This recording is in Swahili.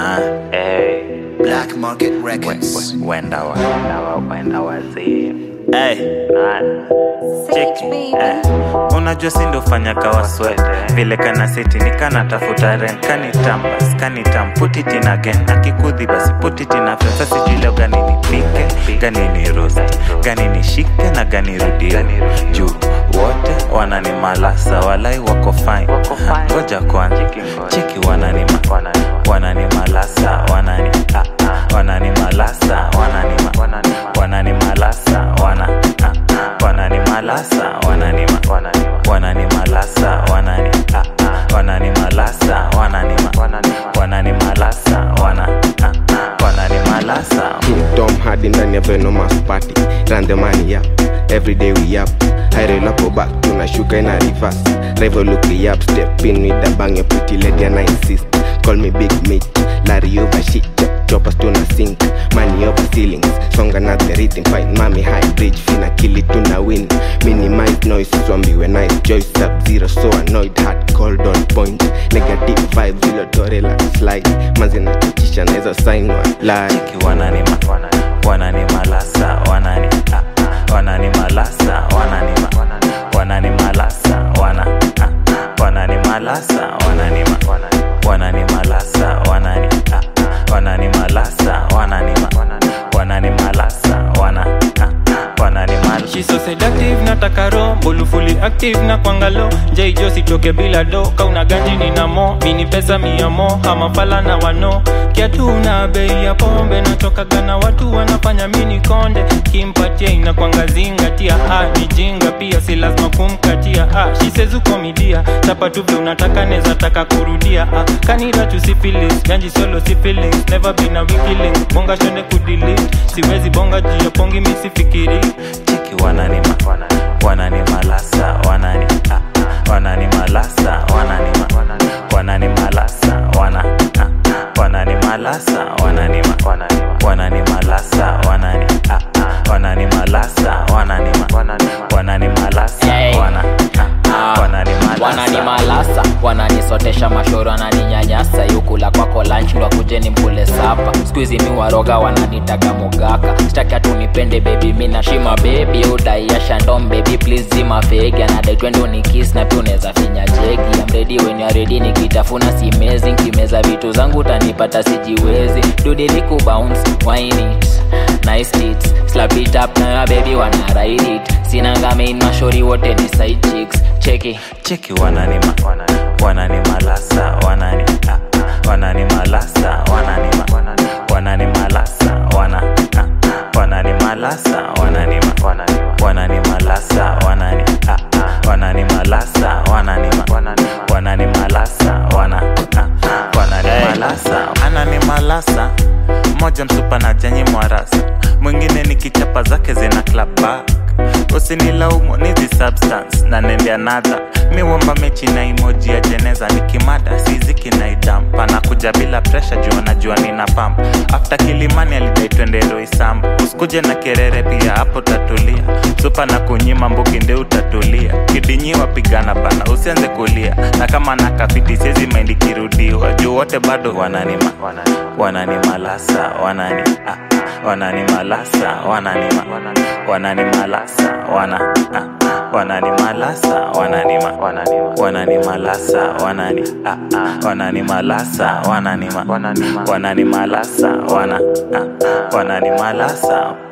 Ah, Hey, Black Market we- Records. we- wenda wa na wapenda wazee. hey. Nani? cheki eh. unajua si ndo fanya kawa sweat vile kana seti ni kana tafuta ren kanitambas kanitam put it in again akikudhi basi put it in a friend sasa sijui leo gani nipike gani ni roast gani nishike na gani rudie juu wote wanani malasa walai wako fine Wako fine. Ha, ngoja kwanza Cheki ngoja. cheki wanani ma- Wanani ma- wanani malasa wanani ah, ah, wanani malasa wanani ma- Wanani ma- wanani malasa wana ah, ah, wanani malasa wanani ma- Wanani ma- wanani malasa wanani ah, ah, wanani malasa wanani ma- Wanani ma- wanani malasa wana ah, ah, wanani malasa Tom Hardy ndani ya Venomous party run the money up every day we up I roll up or back tunashuka ina reverse rival look me up step in with the bang a pretty lady and I insist call me big Mitch Larry over shit chop choppers tuna sink money over ceilings song another rhythm fight mommy high bridge fina kill it tuna win minimize noise swambiwe nice joy sub zero so annoyed hard cold on point negative vibes zilo tore la slide manzi na chichisha naweza sign wa lie cheki wanani ma- Wanani ma- wanani malasa wanani ah, ah, wanani malasa wanani ma- Wanani ma- wanani malasa wana ah, ah, wanani malasa wanani ma- Wanani ma- wanani malasa wanani ah, ah, wanani malasa wanani ma- Wanani ma- wanani malasa wana ah, ah, wanani malasa She so seductive nataka ro mbulu fully active na kwangalo jaijo sitoke bila do kauna ganji nina mo mini pesa mia mo ama fala na wano kiatu na bei ya pombe nachokaga na watu wanafanya mini konde kimpatia inakwanga zingatia ah, ni jinga pia si lazima kumkatia ah, shisezu komidia chapa tu vile unataka neza taka kurudia ah, kanira tu syphilis ganji solo syphilis never been a wikiling bonga shonde kudelete siwezi bonga juu ya pongi misifikiri cheki wanani ma- Wanani ma- wanani malasa wanani ah, ah, wanani malasa wanani ma- Wanani ma- wanani malasa wana ah, ah, wanani malasa wanani ma- Wanani ma- wanani malasa wanani ah, ah, wanani malasa wanani ma- Wanani ma- wanani malasa Hey. wana ah, ah, wanani malasa wananimalasa wananisotesha mashoro wananinyanyasa yukula kwako lunch ndo akujeni mkule sapa skuizi mi waroga wananitaga mugaka staki atunipende bebi mi nashima bebi udaiasha ndom bebi please zima fegi anadai twende unikis na pia unaweza finya jegi amredi weni aredi nikitafuna simezi nkimeza vitu zangu utanipata sijiwezi dudiliku bounce wine it nice tits slap it up na ya baby wana ride it sinanga main mashori wote ni side chicks cheki cheki wanani ma- Wanani ma- wanani malasa wanani ah, ah, wanani malasa wanani ma- Wanani ma- wanani malasa wana ah, ah, wanani malasa wanani ma- Wanani ma- wanani malasa wanani ah, ah, wanani malasa wanani ma- Wanani ma- wanani malasa wana ah, ah, wanani malasa anani malasa mmoja msupa na janyi mwarasa mwingine ni kichapa zake zina clap back usinilaumu nizi substance na nende another miwomba mechi na emoji ya jeneza nikimada siziki na idampa na kuja bila presha juu najua nina pamp after kilimani alidai twende roisambu usikuje na kerere pia hapo tatulia supa na kunyima mbuki nde utatulia kidinyiwa pigana bana usianze kulia na kama na kafiti siezi maindi kirudiwa juu wote bado wananima Wanani ma- wanani malasa wanani ah, ah, wanani malasa wanani ma, Wanani ma- wanani malasa wana ah, ah, wanani malasa wanani ma, Wanani ma- wanani malasa wanani ah, ah, wanani malasa wanani ma, Wanani ma- wanani malasa wana ah, ah, wanani malasa